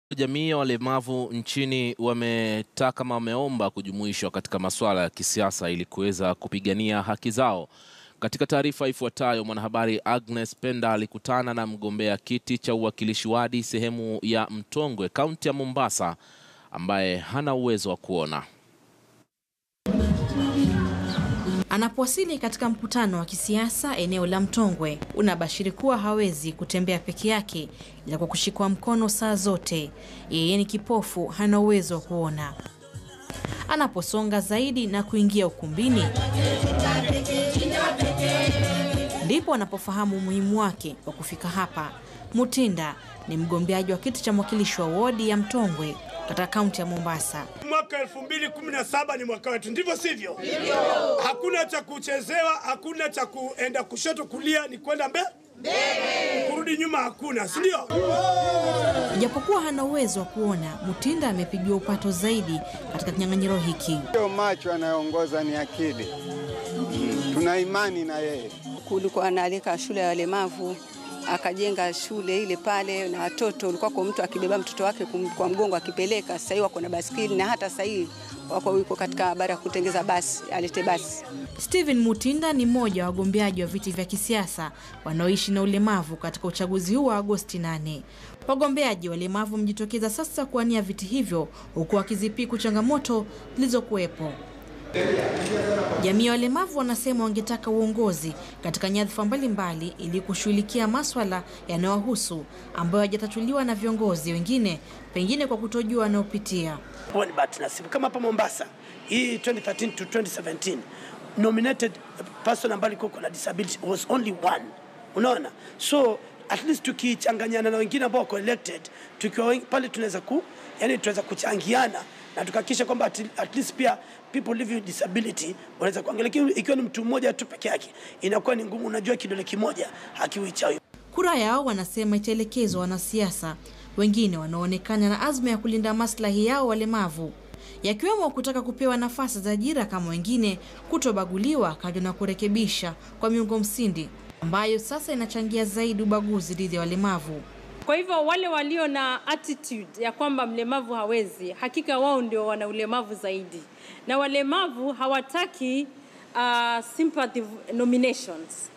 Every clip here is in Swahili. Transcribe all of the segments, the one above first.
Jamii ya walemavu nchini wametaka ama wameomba kujumuishwa katika masuala ya kisiasa ili kuweza kupigania haki zao. Katika taarifa ifuatayo, mwanahabari Agnes Penda alikutana na mgombea kiti cha uwakilishi wadi sehemu ya Mtongwe, kaunti ya Mombasa, ambaye hana uwezo wa kuona. Anapowasili katika mkutano wa kisiasa eneo la Mtongwe, unabashiri kuwa hawezi kutembea peke yake, ila kwa kushikwa mkono saa zote. Yeye ni kipofu, hana uwezo wa kuona. Anaposonga zaidi na kuingia ukumbini, ndipo anapofahamu umuhimu wake wa kufika hapa. Mutinda ni mgombeaji wa kiti cha mwakilishi wa wodi ya Mtongwe katika kaunti ya Mombasa. Mwaka 2017 ni mwaka wetu, ndivyo sivyo? Hakuna cha kuchezewa, hakuna cha kuenda kushoto kulia, ni kwenda mbele, kurudi nyuma hakuna, si ndio? Ijapokuwa hana uwezo wa kuona, Mutinda amepigiwa upato zaidi katika kinyang'anyiro hiki. Sio macho anayoongoza ni akili. Mm, tuna imani na yeye. kulikuwa analika shule ya walemavu akajenga shule ile pale, na watoto ulikuwa kwa mtu akibeba mtoto wake kum- kwa mgongo akipeleka. Sasa hivi wako na baskeli na hata sasa hivi wako yuko katika habari ya kutengeza basi, alete basi. Stephen Mutinda ni mmoja wa wagombeaji wa viti vya kisiasa wanaoishi na ulemavu katika uchaguzi huu wa Agosti 8. Wagombeaji walemavu mjitokeza sasa kuwania viti hivyo huku wakizipiku changamoto zilizokuwepo. Jamii ya walemavu wanasema wangetaka uongozi katika nyadhifa mbalimbali ili kushughulikia maswala yanayowahusu ambayo hayajatatuliwa na viongozi wengine, pengine kwa kutojua wanaopitia. Huwa ni bahati nasibu kama hapa Mombasa hii 2013 to 2017 nominated person ambaye alikuwa na disability was only one. Unaona, so at least tukichanganyana na wengine ambao wako elected, tukiwa wengi pale tunaweza ku yani tunaweza kuchangiana na tukahakikisha kwamba at, at least pia people living with disability wanaweza kuangalia. Lakini Ikiwa ni mtu mmoja tu peke yake inakuwa ni ngumu. Unajua, kidole kimoja hakiwi chawi. Kura yao wanasema itaelekezwa wanasiasa wengine wanaoonekana na azma ya kulinda maslahi yao walemavu, yakiwemo kutaka kupewa nafasi za ajira kama wengine, kutobaguliwa kando na kurekebisha kwa miungo msingi ambayo sasa inachangia zaidi ubaguzi dhidi ya walemavu. Kwa hivyo wale walio na attitude ya kwamba mlemavu hawezi, hakika wao ndio wana ulemavu zaidi, na walemavu hawataki uh, sympathy nominations.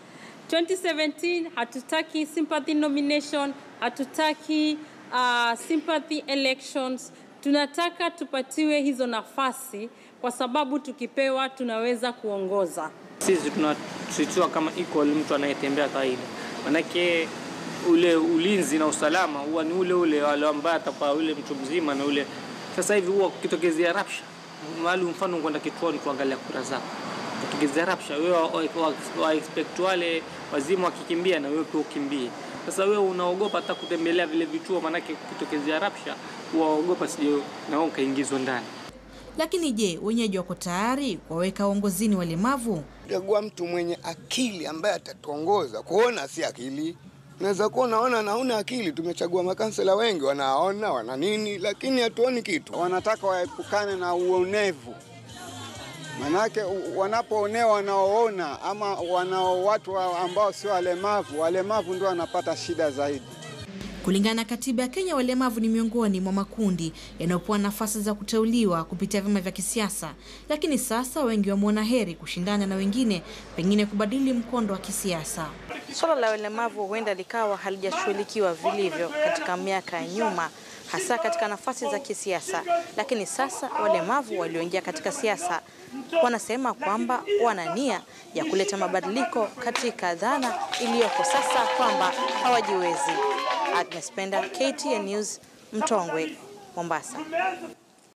2017 hatutaki sympathy nomination, hatutaki uh, sympathy elections. Tunataka tupatiwe hizo nafasi, kwa sababu tukipewa tunaweza kuongoza. Sisi tunatreatiwa kama equal mtu anayetembea kawaida, manake ule ulinzi na usalama huwa ni ule ule wale ambaye atapa ule mtu mzima na ule. Sasa hivi huwa kukitokezea rapsha mahali, mfano kwenda kituoni kuangalia kura zako, kukitokezea rapsha, wewe wa, wa, wa expect wale wazima wakikimbia na wewe pia ukimbie. Sasa wewe unaogopa hata kutembelea vile vituo, manake kukitokezea rapsha huwaogopa sije na wewe ukaingizwa ndani. Lakini je, wenyeji wako tayari kuwaweka uongozini walemavu? Chagua mtu mwenye akili ambaye atatuongoza. Kuona si akili. Unaweza kuwa unaona na huna akili. Tumechagua makansela wengi wanaona wana nini, lakini hatuoni kitu. Wanataka waepukane na uonevu, manake u- wanapoonewa wanaoona ama wanao watu wa- ambao sio walemavu, walemavu ndio wanapata shida zaidi. Kulingana na katiba ya Kenya, walemavu ni miongoni mwa makundi yanayopewa nafasi za kuteuliwa kupitia vyama vya kisiasa, lakini sasa wengi wameona heri kushindana na wengine, pengine kubadili mkondo wa kisiasa. Suala la walemavu huenda likawa halijashughulikiwa vilivyo katika miaka ya nyuma, hasa katika nafasi za kisiasa, lakini sasa walemavu walioingia katika siasa wanasema kwamba wana nia ya kuleta mabadiliko katika dhana iliyoko sasa kwamba hawajiwezi. Agnes Penda, KTN News, Mtongwe, Mombasa.